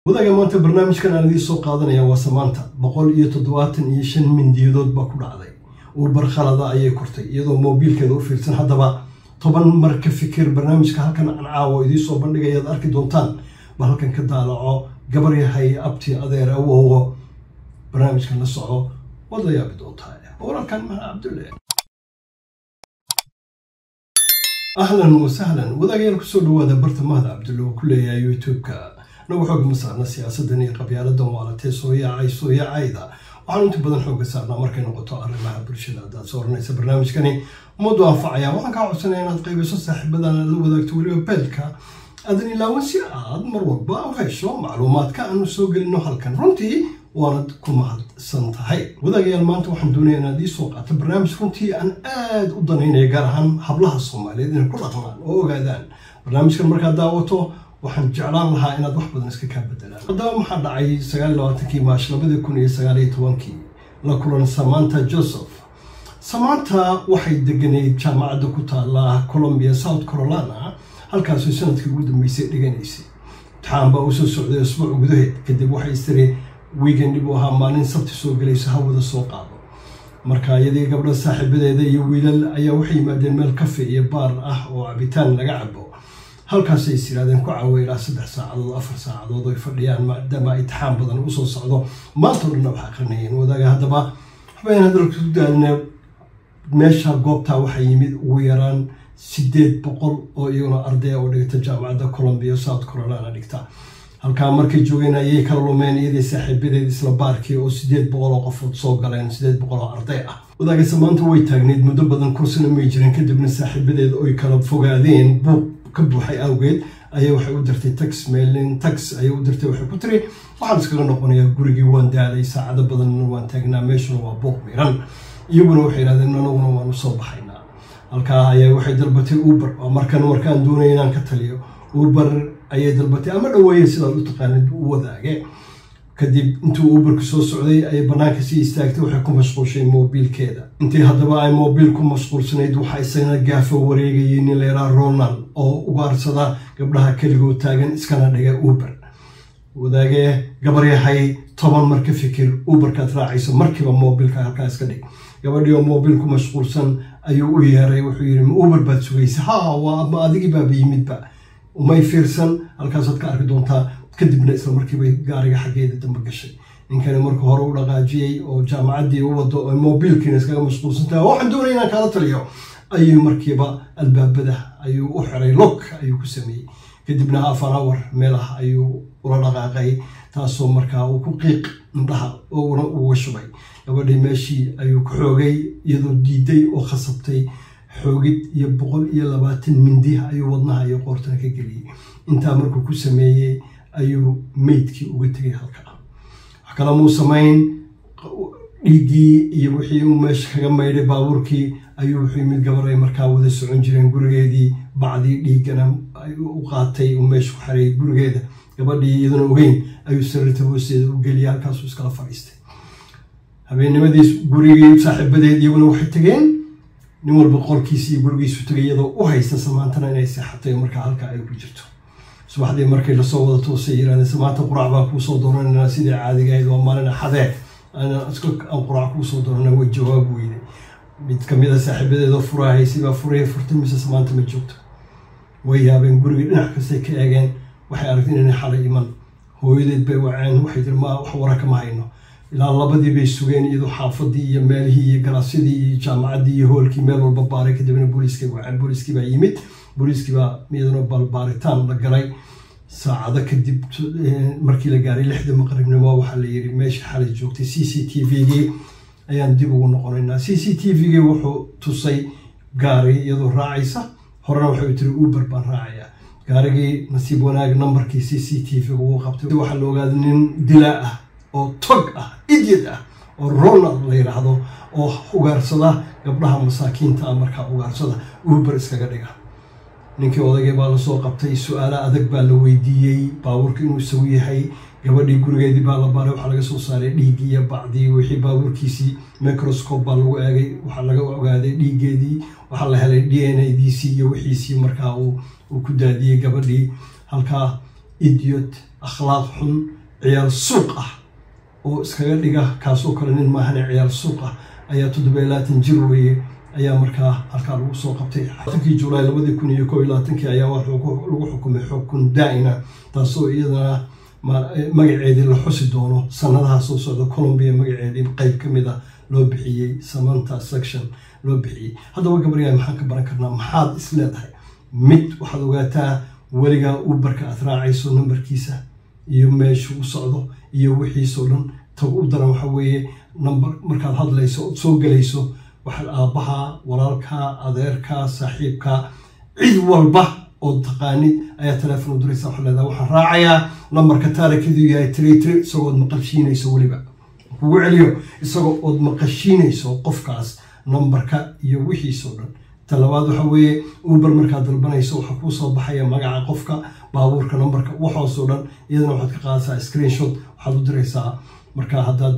wadaga maanta barnaamijkan aan idiin soo qaadanaya waa samaanta boqol iyo toddobaatan iyo shan mindiyadood baa ku dhacday uubar khalada ayay kortay iyadoo moobiilkeeda u fiirsan haddaba toban mar ka fikir barnaamijka halkan aan caawo idiin soo bandhigayaad arki doontaan ba halkan ka daalaco gabar yahay abti adeer awowo barnaamijkan la soco waad la yaabi doontaa walaalkan maha cabdulle ahlan wasahlan wadaagayaal kusoo dhawaada barta mahda cabdulle oo ku leeyahay youtube-ka nagu xooga ma saarna siyaasadan iyo qabyaaladan waalatee soo yaacay soo yaacayda waxaanu inta badan xooga saarnaa markay noqoto arrimaha bulshada haddaad soo oranaysa barnaamijkani ummaddu anfacaya waxaan kaa codsanaya inaad qaybiso saaxiibadana la wadaagto weliba beelka aadan ilaawan si aad mar walba u hesho macluumaadka aanu soo gelino halkan runtii waanad ku mahadsan tahay wadaagayaal maanta waxaan doonaya inaad ii soo qaato barnaamij runtii aan aada u danaynaya gaar ahaan hablaha soomaaliyeed inay ku dhaqmaan oo ogaadaan barnaamijkan markaad daawato waxaan jeclaan lahaa inaad wax badan iska kaa bedelaan haddaba maxaa dhacay sagaal labaatankii maash labadii kun iyo sagaal iyo tobankii la kulan samanta joseph samanta waxay deganayd jaamacadda ku taala colombia south carolina halkaasoo sanadkii ugu dambeysay dhiganaysay imtixaan baa usoo socday asbuuc gudaheed kadib waxay istiri weekend dhib u ahaa maalin sabti soo gelayso hawada soo qaado marka iyadii gabdha saaxiibadeeda iyo wiilal ayaa waxay yimaadeen meel kafe iyo baar ah oo cabitaan laga cabo halkaasay is yidhahdeen ku caawa ilaa saddex saacadood afar saacadood oy fadhiyaan maadaama itixaan badan usoo socdo maanta o dhanna wax aqrinayeen wadaaga haddaba waxbayn hadalka ku daalina meesha goobtaa waxaa yimid ugu yaraan sideed boqol oo iyaguna ardaya oo dhigta jaamacadda colombia south carolina dhigta halkaa markay joogeen ayay kala lumeen iyadii saaxiibadeed isla baarkii oo sideed boqol oo qofood soo galeen sideed boqol oo arday ah wadaagase maanta way taagneyd muddo badan kursina may jirin kadibna saaxiibadeed oy kala fogaadeen buuq ka buuxay awgeed ayay waxay u dirtay tax mailin tax ayay u dirtay waxay ku tiri waxaan iskaga noqonayaa gurigii waan daalay saacado badanna waan taagnaa meeshuna waa buuq miran iyaguna waxay yidhahdeen anaguna waan usoo baxaynaa halkaa ayaa waxay dalbatay uber oo markan markaan doonaya inaan ka taliyo uber ayay dalbatay ama dhaweeye sidaad u taqaanid u wadaage kadib intuu uberku soo socday ayay bannaanka sii istaagtay waxay ku mashquulshay moobiilkeeda intii haddaba ay moobiil ku mashquulsanayd waxaa isagana gaafa wareegayay nin leeraa ronald oo ugaarsada gabdhaha keligoo taagan iskana dhiga uber wadaagee gabaryahay toban mar ka fikir uberkaad raacayso markiiba moobilka halkaa iska dhig gabadhii oo moobil ku mashquulsan ayuu u yeeray wuxuu yidhi ma uber baad sugaysa ha waa ma adigii baaba yimidba umay fiirsan halkaasaad ka arki doontaa kadibna isla markiibay gaariga xaggeeda dambe gashay ninkani marka hore u dhaqaajiyey oo jaamacaddii u wado oo moobiilkiina iskaga mashquulsantaha waxaan doonaya inaan kaala taliyo ayuu markiiba albaabada ayuu u xiray log ayuu ku sameeyey kadibna afan awar meelah ayuu ula dhaqaaqay taasoo markaa uu ku qiiq indhaha oona uga shubay gabadhii meeshii ayuu ku xoogay iyadoo diiday oo khasabtay xoogid iyo boqol iyo labaatan mindi ayuu wadnaha iyo qoortana ka geliyey intaa markuu ku sameeyey ayuu meydkii uga tegay halka wax kale muu samayn dhiiggii iyo wixii uu meesha kaga maydhay baabuurkii ayuu wuxuu yimid gabar ay markaa wada socon jireen gurigeedii bacdii dhiiggana u qaatay uu meesha ku xareeyay gurigeeda gabadhii iyaduna ogeyn ayuu sariirta hoosteeda u geliyay halkaasuu iskala fadhiistay habeennimadiis gurigii saaxiibadeed iyaguna waxay tegeen nin walba qolkiisi iyo gurigiisu tegay iyadoo u haysta samaantana inay seexatay markaa halkaa ay ku jirto subaxdii markay lasoo wada toosay yirahdeen samaanta quraac baa kuusoo doorananaa sidii caadiga ahayd waa maalin axadee aan quraac kuusoo doorana way jawaab weyday mid kamid a saaxiibadeedoo furaa haysay baa furaya furtay mise samaanta ma joogto way yaabeen gurigii dhinac kastay ka eegeen waxay aragtay inay xalay iman hooyadeed bay waceen waxay tiri ma wax wara kama hayno ilaa labadii bay sugeen iyadoo xaafadii iyo meelihii iyo galaasyadii iyo jaamacaddii iyo hoolkii meel walba baaray kadibna booliiskay waceen booliiskii baa yimid booliiskii baa iyaduna balbaaritaan la galay saacado kadib markii la gaaray lixda maqribnimo waxaa la yiri meesha xalay joogtay c c t v-gii ayaan dib ugu noqonaynaa c c t v-gii wuxuu tusay gaari iyadoo raacaysa horena waxay tiri uber baan raacayaa gaarigii nasiib wanaag nambarkii c c t v ugu qabtay waxaa la ogaaday nin dilaa ah oo tog ah idyad ah oo ronald la yidhaahdo oo ugaarsada gabdhaha masaakiinta ah markaa ugaarsada uber iskaga dhiga ninkii odagay baa lasoo qabtay su-aalo adag baa la weydiiyey baabuurka inuu isagu yahay gabadhii gurigeedii baa la baaray waxaa laga soo saaray dhiiggii iyo bacdii wixii baabuurkiisii microscope baa lagu eegay waxaa laga ogaaday dhiiggeedii waxaa la helay d n a d c iyo wixiisii markaa uu ku daadiyey gabadhii halkaa idiot akhlaaq xun ciyaal suuq ah oo iskaga dhiga kaasoo kale nin maahane ciyaal suuq ah ayaa toddoba iyo labaatan jir weeye ayaa markaa halkaa lagu soo qabtay tankii julaay labadii kun iyo koo iyo labaatankii ayaa lagu xukumay xukun daa'ina taasoo iyadana magaceedii la xusi doono sanadaha soo socda colombia magaceedii qeyb ka mid a loo bixiyey samanta section loo bixiyey haddaba gabaryahay maxaan ka baran karnaa maxaad is leedahay mid waxaad ogaataa weligaa uberka aad raacayso nambarkiisa iyo meeshuu u socdo iyo wixiisoo dhan tag u daran waxa weeye namber markaad hadlayso ood soo gelayso waxaad aabbaha walaalka adeerka saaxiibka cid walba oo taqaanid ayaa teleefon u diraysa waxaa leedahay waxaan raacayaa nambarka taarikidu yahay tiri tiri isagoo ood maqashiinayso weliba kugu celiyo isagoo ood maqashiinayso qofkaas nambarka iyo wixiisoo dhan talabaad waxa weeye uber markaad dalbanayso waxaa kuu soo baxaya magaca qofka baabuurka nambarka waxaasoo dhan iyadana waxaad ka qaadaysaa screenshot waxaad u diraysaa marka haddaad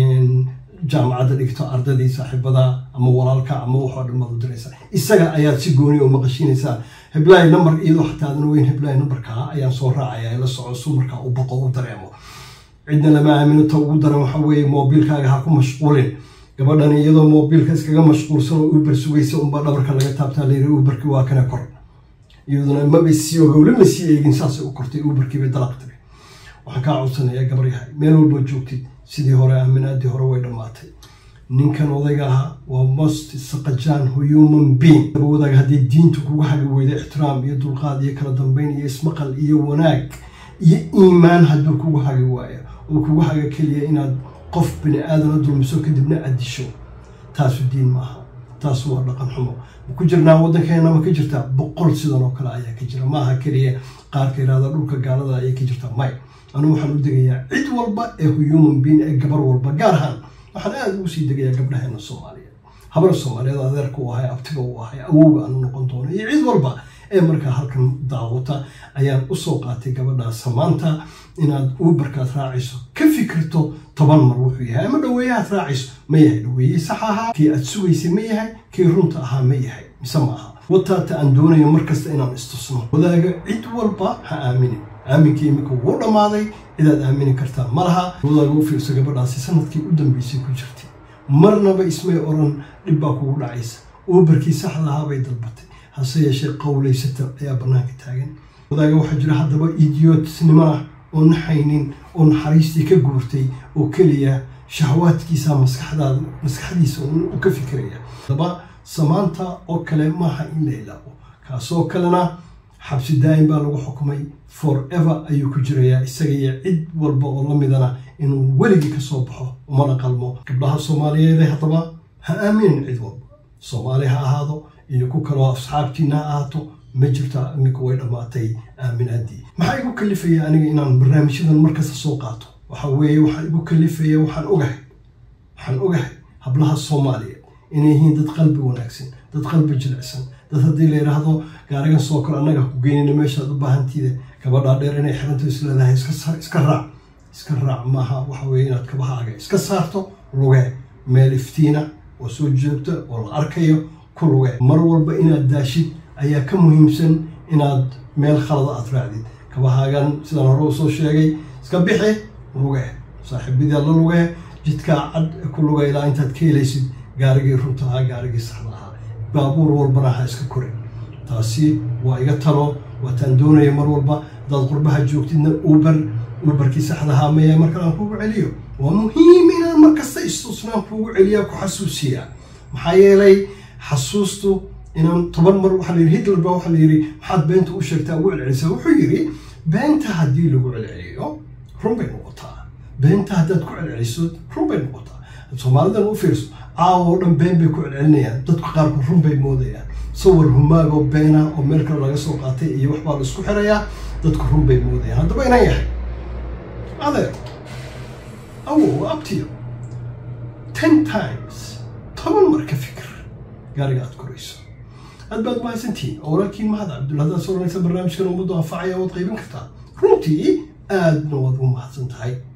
jaamacadda dhigto ardadii saaxiibada ama walaalka ama waxoo dhan baad u diraysaa isaga ayaad si gooni oo maqashiinaysaa heblaay nambar iyadoo xataa adan weyn heblaay nambarkaa ayaan soo raacaya la soco su markaa u baqo u dareemo cidna lama aamino ta ugu daran waxa weeye moobiilkaaga ha ku mashquulin gabadhan iyadoo moobiilka iskaga mashquulsan oo uber sugaysa unbaa dhabarka laga taabtaa layiri uberkii waa kana kor iyaduna maba sii ogowle ma sii eegin saasay u kortay uberkiibay dalaq tiri waxaan kaa codsanayaa gabar yahay meel walba joogtid sidii hore aaminaadii hore way dhammaatay ninkan odayga ahaa waa most saqajaan human being wadaaga haddii diinta kugu hagi weyda ixtiraam iyo dulqaad iyo kala dambeyn iyo ismaqal iyo wanaag iyo iimaan hadduu kugu hagi waayo oo kugu haga keliya inaad qof bini aadana dulmiso kadibna addisho taasu diin maaha taasu waa dhaqan xumo ku jirnaa waddankeena ma ka jirtaa boqol sidan oo kale ayaa ka jira maaha keliya qaarka yirahda dhulka gaalada ayay ka jirtaa may anugu waxaan u degayaa cid walba ee human being ee gabar walba gaar ahaan waxaan aada ugu sii degayaa gabdhaheena soomaaliyeed habar soomaaliyeed adeerka u ahay abtiga u ahay awowga aanu noqon doono iyo cid walba ee markaa halkan daawata ayaan usoo qaatay gabadhaas samaanta inaad uberkaad raacayso ka fikirto toban mar wuxuu yahay ama dhaweeyahaad raacayso ma yahay dhaweeye sax ahaa kii aad sugaysay ma yahay kii runta ahaa ma yahay mise ma aha wataata aan doonayo markasta inaan istusno wadaaga cid walba ha aaminin aaminka iminka wuu dhammaaday cidaad aamini kartaa ma laha wadaaga u fiirso gabadhaasi sanadkii u dambeysay ku jirtay marnaba ismay oran dhib baa kugu dhacaysa uberkii saxda ahaa bay dalbatay hase yeeshee qowlaysata ayaa bannaanka taagan wadaaga waxaa jira haddaba idiootnimo ah oo naxaynin oo naxariistii ka guurtay oo keliya shahwaadkiisa maskaxdaada maskaxdiisa u ka fikiraya haddaba samaanta oo kale maaha in la ilaabo kaasoo kalena xabsi daa'im baa lagu xukumay forever ayuu ku jirayaa isaga iyo cid walba oo la midana inuu weligii ka soo baxo umana qalmo gabdhaha soomaaliyeed ee haddaba ha aaminin cid walba soomaali ha ahaado iyo ku kaloo asxaabtiina ha ahaato ma jirta iminka way dhammaatay aaminaadii maxaa igu kalifaya aniga inaan barnaamijyadan markasta soo qaato waxa weeye waxaa igu kalifaya waxaan ogahay waxaan ogahay hablaha soomaaliyeed inay yihiin dad qalbi wanaagsan dad qalbi jilicsan dad haddii la yidhaahdo gaarigan soo kor annaga ku geynina meeshaad u baahantiida gabadhaa dheer inay xiranto isleedahay iska raac iska raac maaha waxa weeye inaad kabahaaga iska saarto lugee meel iftiina oo soo joogta oo la arkayo ku lugee mar walba inaad daashid ayaa ka muhiimsan inaad meel khalada aad raacdid kabahaagan sidaan hore u soo sheegay iska bixi lugee saaxiibadii la lugee jidkaa cad ku lugee ilaa intaad ka helaysid gaarigii runta ahaa gaarigii saxda ahaa baabuur walbana ha iska korin taasi waa iga talo waataan doonaya mar walba haddaad qurbaha joogtidna uber uberkii saxda ahaa maya markan aan kugu celiyo waa muhiim inaan markasta istusnaan kuugu celiyaa ku xasuusiyaa maxaa yeelay xasuustu inaan toban mar waxaa la yidhi hitler baa waxaa la yidhi maxaad beenta u sheegtaa ugu celcelisaa wuxuu yidhi beenta haddii lagu celceliyo run bay noqotaa beenta haddaad ku celceliso run bay noqotaa soomaalidan u fiirso caawa oo dhan been bay ku celcelinayaan dadku qaarku run bay moodayaan sawir humaagoo beena oo meel kale laga soo qaatay iyo waxbaa la isku xirayaa dadku run bay moodayaan haddaba inaan yahay adeer awow abtiyo ten times toban mar ka fikir gaariga aad korayso aad baad mahadsantihiin oo walaalkiin mahad cabdulla haddaad soo ranaysa barnaamijkan ummaddu anfacaya waad qaybin kartaa runtii aadna waad u mahadsan tahay